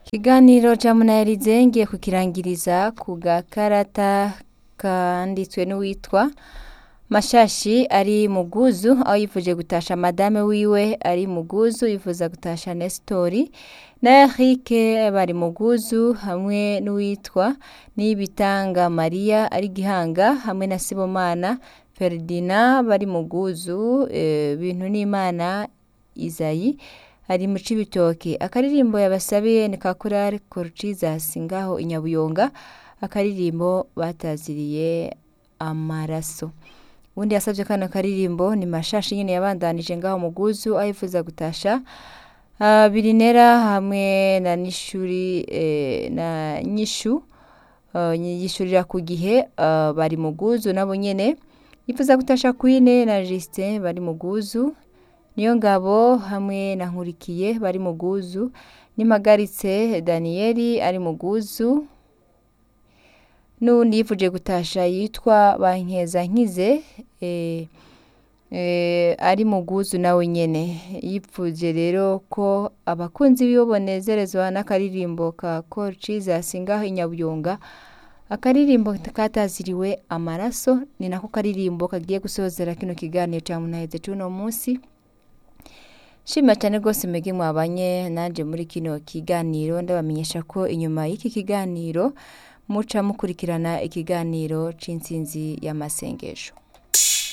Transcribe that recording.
Ikiganiro ca Munayarize ngiye kukirangiriza ku gakarata kanditswe n'uwitwa Mashashi ari Muguzu aho yifuje gutasha madame wiwe ari Muguzu yifuza gutasha Nestori na Eric bari Muguzu hamwe n'uwitwa Niyibitanga Maria ari Gihanga hamwe na Sibomana Ferdinand bari Muguzu eh, bintu n'Imana Izayi ari mu Cibitoke akaririmbo yabasabiye ni ka korali Corcizas ngaho i Nyabuyonga akaririmbo bataziriye amaraso uwundi yasavye kano karirimbo ni Mashashi nyene yabandanije ngaho Muguzu aho yifuza gutasha uh, Birinera hamwe na Nishuri eh, na Nyishu uh, yishurira ku gihe uh, bari Muguzu nabo nyene yifuza gutasha Queen na Justin bari Muguzu niyo ngabo hamwe na Nkurikiye bari Muguzu nimagaritse Danieli ari Muguzu n'uwundi yifuje gutasha yitwa Bankeza Nkize eh, eh, ari Muguzu nawe nyene yipfuje rero ko abakunzi biwe bonezerezwa n'akaririmbo ka Corcizas ngaho i Nyabuyonga akaririmbo kataziriwe amaraso ni nako karirimbo kagiye gusozera kino kiganiro ca Munaheze c'uno musi shima cyane rwose mwebwe mwabanye nanje muri kino kiganiro ndabamenyesha ko inyuma y'iki kiganiro muca mukurikirana ikiganiro c'intsinzi y'amasengesho